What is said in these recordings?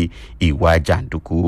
ìwà jàǹdùkú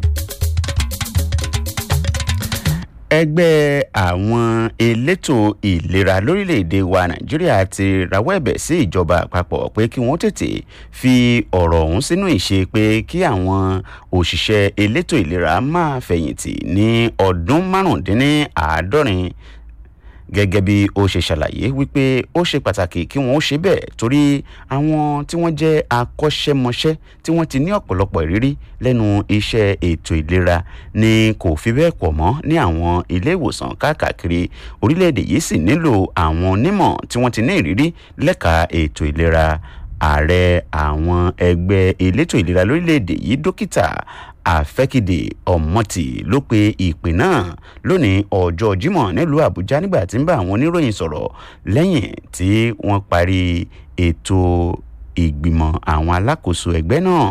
ẹgbẹ́ àwọn elétò ìlera lórílẹ̀‐èdè wa nàìjíríà ti rawọ́ ẹ̀bẹ̀ sí ìjọba àpapọ̀ pé kí wọ́n tètè fi ọ̀rọ̀ ọ̀hún sínú ìṣe pé kí àwọn òṣìṣẹ́ elétò ìlera máa fẹ̀yìntì ní ọdún márùndínláàádọ́rin gẹ́gẹ́ bí ó ṣe ṣàlàyé wípé ó ṣe pàtàkì kí wọ́n ó ṣe bẹ́ẹ̀ torí àwọn tí wọ́n jẹ́ akọ́ṣẹ́mọṣẹ́ tí wọ́n ti ní ọ̀pọ̀lọpọ̀ ìrírí lẹ́nu iṣẹ́ ètò ìlera ni kò fi bẹ́ẹ̀ pọ̀ mọ́ ní àwọn ilé ìwòsàn káàkiri orílẹ̀-èdè yìí sì nílò àwọn onímọ̀ tí wọ́n ti ní ìrírí lẹ́ka ètò ìlera ààrẹ àwọn ẹgbẹ́ elétò ìlera lórílẹ̀‐èdè yìí dókítà àfẹ́kìdè ọ̀mọ́tì ló pe ìpè náà lónìí ọjọ́ jímọ̀ nílùú àbújá nígbà tí ń bá àwọn oníròyìn sọ̀rọ̀ lẹ́yìn tí wọ́n parí ètò ìgbìmọ̀ àwọn alákòóso ẹgbẹ́ náà.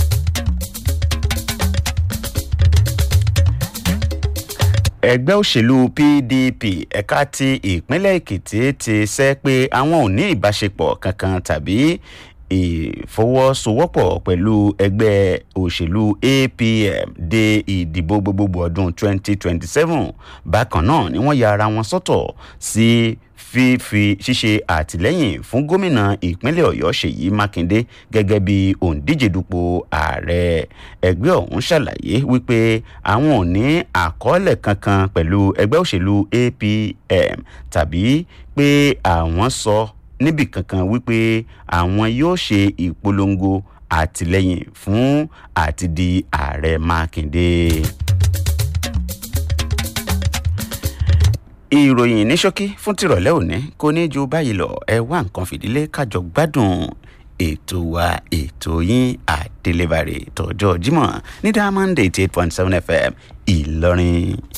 ẹgbẹ́ òṣèlú pdp ẹ̀ka ti ìpínlẹ̀ èkìtì ti sẹ́ pé àwọn ò ní ìbáṣepọ̀ kankan tàbí ìfọwọ́sowọ́pọ̀ pẹ̀lú ẹgbẹ́ òṣèlú apm de ìdìbò gbogbogbò ọdún 2027 bákan náà ni wọ́n ya ara wọn sọ́tọ̀ sí fífi ṣíṣe àtìlẹ́yìn fún gómìnà ìpínlẹ̀ ọ̀yọ́ ṣèyí mákindé gẹ́gẹ́ bí òǹdíje dupò ààrẹ ẹgbẹ́ ọ̀hún ṣàlàyé wípé àwọn ò ní àkọọ́lẹ̀ kankan pẹ̀lú ẹgbẹ́ òṣèlú apm tàbí pé àwọn sọ níbì kankan wípé àwọn yóò ṣe ìpolongo àtìlẹ́yìn fún àti di ààrẹ mákindé. ìròyìn ní ṣókí fún tìrọ̀lẹ́ òní kò ní ju báyìí lọ ẹ wá nǹkan fìdílé kájọ gbádùn ètò wa ètò yín àdélébàrè tọjọ́ jímọ̀ ní diamond eighty eight point seven fm ìlọrin.